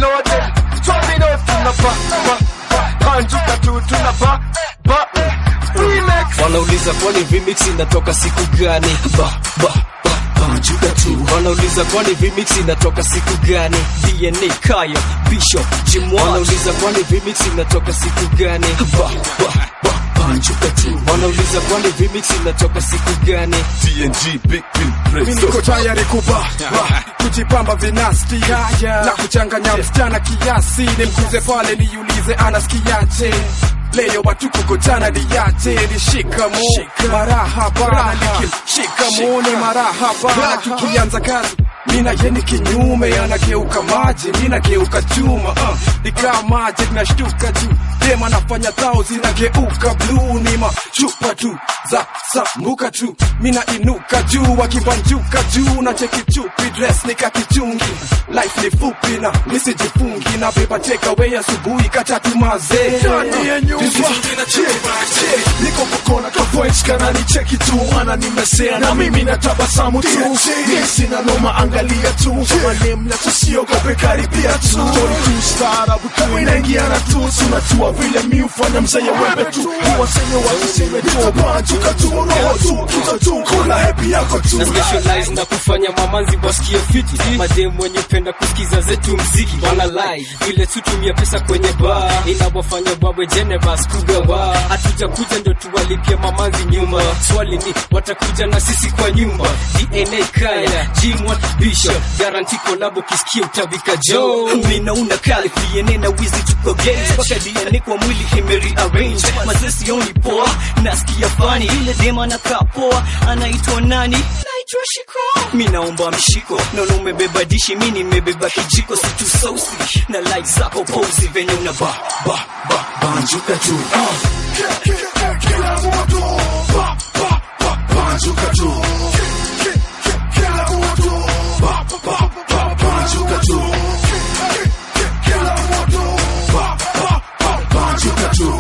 loaded Domino tuna ba ba ba Banjuka tu tuna ba ba Remix wanauliza kwani remix inatoka siku gani ba, ba, ba, banjuka tu wanauliza kwani remix inatoka siku gani dna kaya bishop jimwa wanauliza kwani remix inatoka siku gani ba, ba, ba, banjuka tu wanauliza kwani remix inatoka siku gani TNG Big Bill Mi Presto niko tayari kuba ba, kujipamba vinasti na kuchanganya msichana kiasi nimkuze pale niulize anasikiaje leo watu kukutana niache ni shikamo marahaba shikamo ni marahaba tukianza kazi mina yeni kinyume anageuka maji minageuka chuma uh, nikaa maji tunashtuka juu dema nafanya zao zinageuka bluu ni machupa tu za sambuka tu mina inuka juu wakibanjuka juu na cheki chupi dress nikakichungi life ni fupi na misijifungi na beba takeaway asubuhi katatu mazee niko kukona kapoichkana ni cheki tu ana nimesea na mimi natabasamu tu mi sina noma angalia tu manemna tusiogope karibia tu Story tu staarabu tu inaingiana tu tunajua vile mi ufanya mzee wembe tu uwaseme wasiseme tu banjuka tu roho tu kita tu kuna hepi yako tu na specialize na kufanya mamanzi wasikie fiti mademu wenye penda kusikiza zetu mziki wana lie vile tutumia pesa kwenye bar inawafanya wawe generous kugawa hatuja kuja ndo tuwalipia mamanzi nyuma swali ni watakuja na sisi kwa nyumba dna kaya jimwa bishop garanti kolabo kisikia utavika jo mina una kali dna na wizi tuko games mpaka dna kwa mwili imeri arrange mazesi only poa nasikia fani ile dema nakaa poa anaitwa nani naitwa shiko mi naomba mshiko naona umebeba dishi mi nimebeba kijiko situ sausi na like zako pozi venye una ba ba ba banjuka tu kila mtu ba ba ba banjuka tu kila mtu ba ba ba banjuka tu kila mtu ba ba ba banjuka tu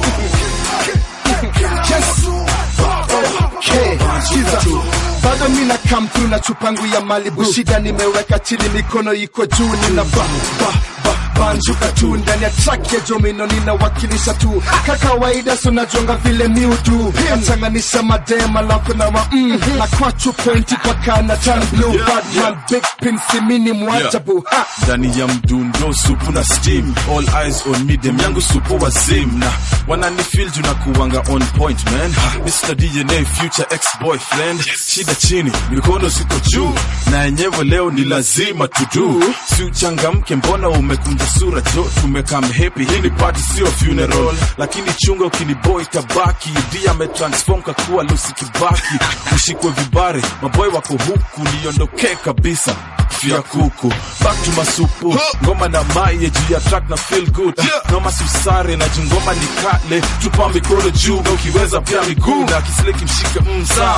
bado mina come through na chupangu ya Malibu, shida nimeweka chini, mikono iko juu, nina ba ba ba banjuka tu ndani ya track ya Jomino, ninawakilisha tu ka kawaida, so najonga vile miudu nachanganisha madema lako na ma mm, na kwachu pointi paka na tan blue badman big pin simini mwajabu ha ndani ya mdundo supu na steam all eyes on me dem yangu supu wazim na wananifil juu na kuwanga on point man Ha, Mr. DNA future ex boyfriend shida chini mikono ziko juu na yenyewe leo ni lazima tudu si uchangamke mbona umekunja sura jo tumekam happy hii ni party sio funeral lakini chunga ukiniboy tabaki dia ametransform kakuwa lusi kibaki ushikwe vibare maboy wako huku niondokee kabisa fia kuku back to masupu ngoma na maye juu ya track na feel good noma susare na jingoma ni kale tupa mikono juu na ukiweza pia miguu na kisleki mshike msaa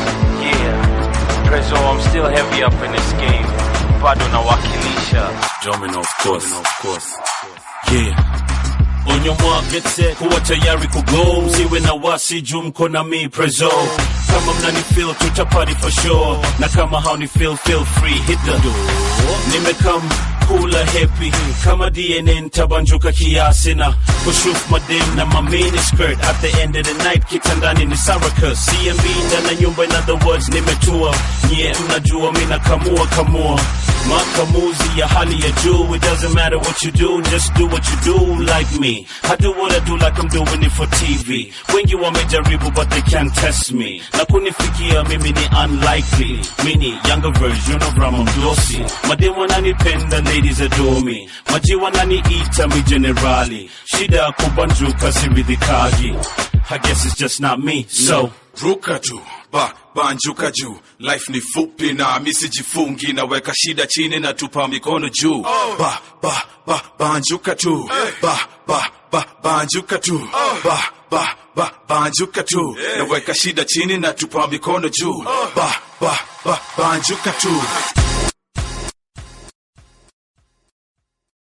Yeah, Prezzo, I'm still heavy up in this game. Bado nawakilisha. Domino of course of course yeah onyo mwagetse kuwa tayari kugo msiwe na wasi juu mko na mi prezo kama mnani feel tutapati for sure na kama hauni feel feel free hit the door nimekam kula happy kama dna ntabanjuka kiasi na kushuf madem na mamini skirt at the end of the night kitandani ni sarakas cmb ndana nyumba in other words nimetua nye mnajua mi nakamua kamua makamuzi ya hali ya juu it doesn't matter what you do just do what you do like me i do what i do like i'm doing it for tv wengi wamejaribu but they can't test me na kunifikia mimi ni unlikely mini younger version of ramon dosi madem wananipenda ladies adore me maji wananiita mi generali shida ya kubanjuka siridhikaji i guess it's just not me so ruka tu ba banjuka juu life ni fupi na misijifungi naweka shida chini na tupa mikono juu ba ba ba banjuka tu ba ba ba banjuka tu ba ba ba banjuka tu naweka shida chini na tupa mikono juu ba ba ba banjuka tu